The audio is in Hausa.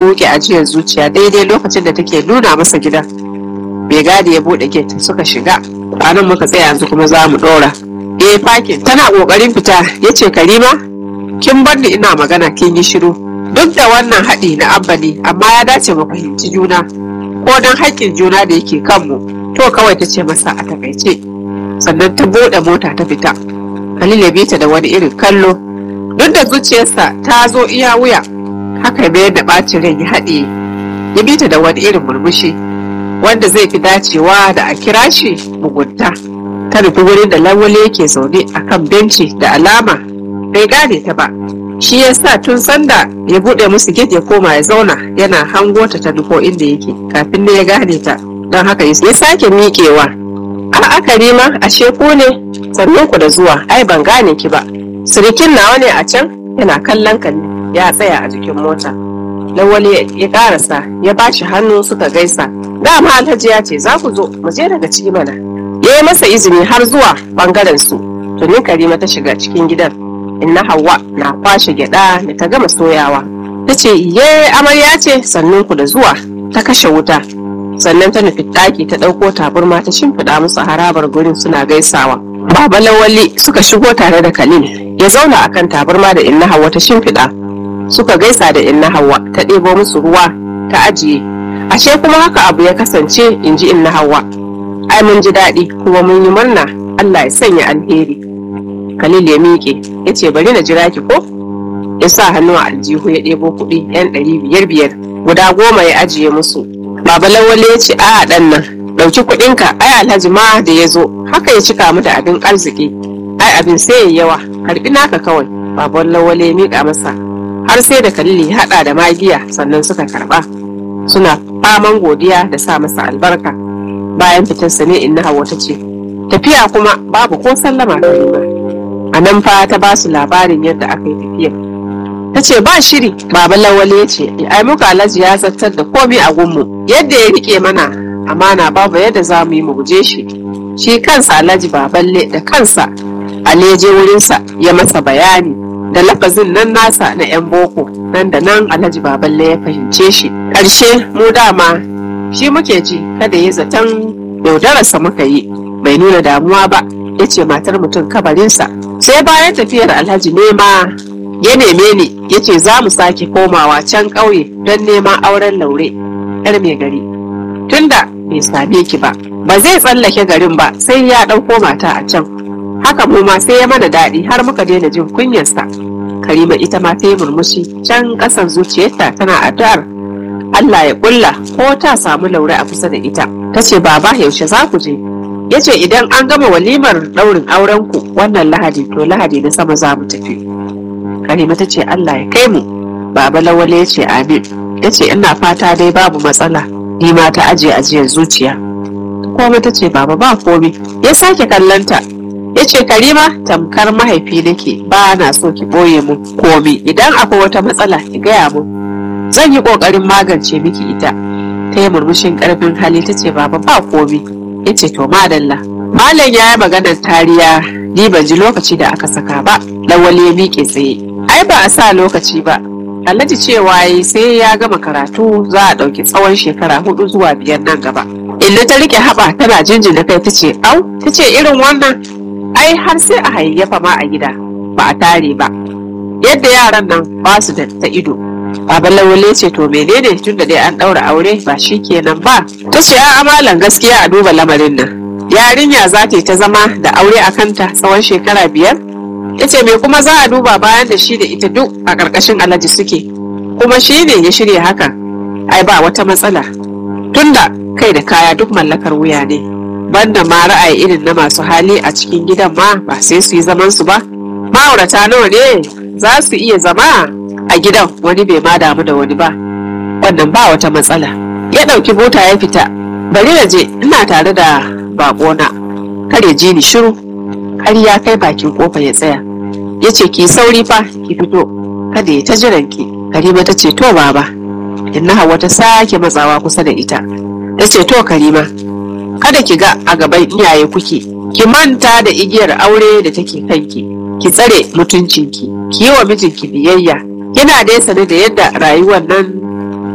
buke ajiyar zuciya daidai lokacin da take nuna masa gidan bai gadi ya bude gate suka shiga nan muka tsaya yanzu kuma za mu dora eh fakin tana kokarin fita yace karima kin bar ni ina magana kin yi shiru duk da wannan haɗi na abba ne amma ya dace mu fahimci juna ko don haƙƙin juna da yake kanmu to kawai ta ce masa a takaice sannan ta buɗe mota ta fita Khalil ya bi ta da wani irin kallo duk da zuciyarsa ta zo iya wuya haka mayar da ɓacin rai ya haɗe ya bi ta da wani irin murmushi wanda zai fi dacewa da a kira shi mugunta ta nufi wurin da lawale yake zaune a kan benci da alama bai gane ta ba shi ya sa tun sanda ya buɗe musu gate ya koma ya zauna yana hango ta ta nufo inda yake kafin ne ya gane ta don haka ya sake miƙewa a aka nema ashe ku ne sannan ku da zuwa ai ban gane ki ba sirikin nawa ne a can yana kallon ka ya tsaya a jikin mota lawali ya karasa ya bashi hannu suka gaisa dama alhaji ya ce za ku zo mu je daga ciki mana ya yi masa izini har zuwa bangaren su tuni karima ta shiga cikin gidan inna hawa na kwashe gyada da ta gama soyawa ta ce iye amarya ce sannan ku da zuwa ta kashe wuta sannan ta nufi ɗaki ta ɗauko taburma ta shimfiɗa musu harabar gurin suna gaisawa baba lawali suka shigo tare da kalil ya zauna akan taburma da inna hawa ta shimfiɗa suka gaisa da inna hawa ta ɗebo musu ruwa ta ajiye ashe kuma haka abu ya kasance in ji inna hawa ai mun ji daɗi kuma mun yi murna allah ya sanya alheri Khalil ya miƙe ya ce bari na jira ki ko ya sa hannu a aljihu ya ɗebo kuɗi yan ɗari biyar biyar guda goma ya ajiye musu baba lawale ya ce a ɗan nan ɗauki kuɗinka ai alhaji ma da ya zo haka ya cika mu da abin arziki ai abin sai ya yawa karɓi naka kawai baba lawale ya miƙa masa har sai da Khalil ya haɗa da magiya sannan suka karɓa suna faman godiya da sa masa albarka bayan fitarsa ne inna hawa ta ce tafiya kuma babu ko sallama karima a nan fa ta ba su labarin yadda aka yi tafiya ta ce ba shiri baba lawale ya ce ai muka alhaji ya zartar da komai a gunmu yadda ya rike mana amana babu yadda za mu yi mu guje shi shi kansa alhaji baballe da kansa aleje wurinsa ya masa bayani da lafazin nan nasa na 'yan boko nan da nan alhaji baballe ya fahimce shi ƙarshe mu dama shi muke ji kada ya zaton yaudararsa muka yi bai nuna damuwa ba ya ce matar mutum kabarinsa sai bayan tafiyar alhaji nema ya neme ni ya ce za mu sake komawa can ƙauye don neman auren laure yar mai gari tunda bai same ki ba ba zai tsallake garin ba sai ya ɗauko mata a can haka mu ma sai ya mana daɗi har muka daina jin kunyarsa karima ita ma ta yi murmushi can ƙasan zuciyarta tana addu'ar Allah ya ƙulla ko ta samu laure a kusa da ita ta ce baba yaushe za ku je ya ce idan an gama walimar ɗaurin aurenku wannan lahadi to lahadi na sama za mu tafi karima ta ce Allah ya kai mu baba lawale ya ce amin ya ce ina fata dai babu matsala ni ma ta ajiye ajiyar zuciya komai ta ce baba ba komi ya sake kallanta ya ce karima tamkar mahaifi nake ba na so ki ɓoye mu komi idan akwai wata matsala ki gaya mu zan yi ƙoƙarin magance miki ita ta yi murmushin ƙarfin hali ta ce baba ba komi ya ce to madalla malam ya yi maganar tariya ni ban ji lokaci da aka saka ba lawali ya miƙe tsaye ai ba a sa lokaci ba alhaji cewa yi sai ya gama karatu za a ɗauki tsawon shekara hudu zuwa biyar nan gaba illa ta rike haɓa tana jinjina kai ta ce au ta ce irin wannan ai har sai a hayayyafa ma a gida ba a tare ba yadda yaran nan ba su da ta ido Baba Lawale ce to menene tunda dai an ɗaura aure ba shi kenan ba ta ce a amalan gaskiya a duba lamarin nan yarinya za ta yi ta zama da aure a kanta tsawon shekara biyar ya ce me kuma za a duba bayan da shi da ita duk a ƙarƙashin alhaji suke kuma shi ne ya shirya haka ai ba wata matsala tunda kai da kaya duk mallakar wuya ne banda ma ra'ayi irin na masu hali a cikin gidan ma ba sai su yi zaman su ba ma'aurata nawa ne za su iya zama a gidan wani bai ma damu da wani ba wannan ba wata matsala ya ɗauki bota ya fita bari na je ina tare da baƙona kar ya ji ni shiru har ya kai bakin kofa ya tsaya ya ce ki sauri fa ki fito kada ya ta jiran ki karima ta ce to baba inna hawa ta sake matsawa kusa da ita ta ce to karima kada ki ga a gaban iyaye kuke ki manta da igiyar aure da take kanki ki tsare mutuncinki ki yi wa mijinki biyayya yana dai sane da yadda rayuwar nan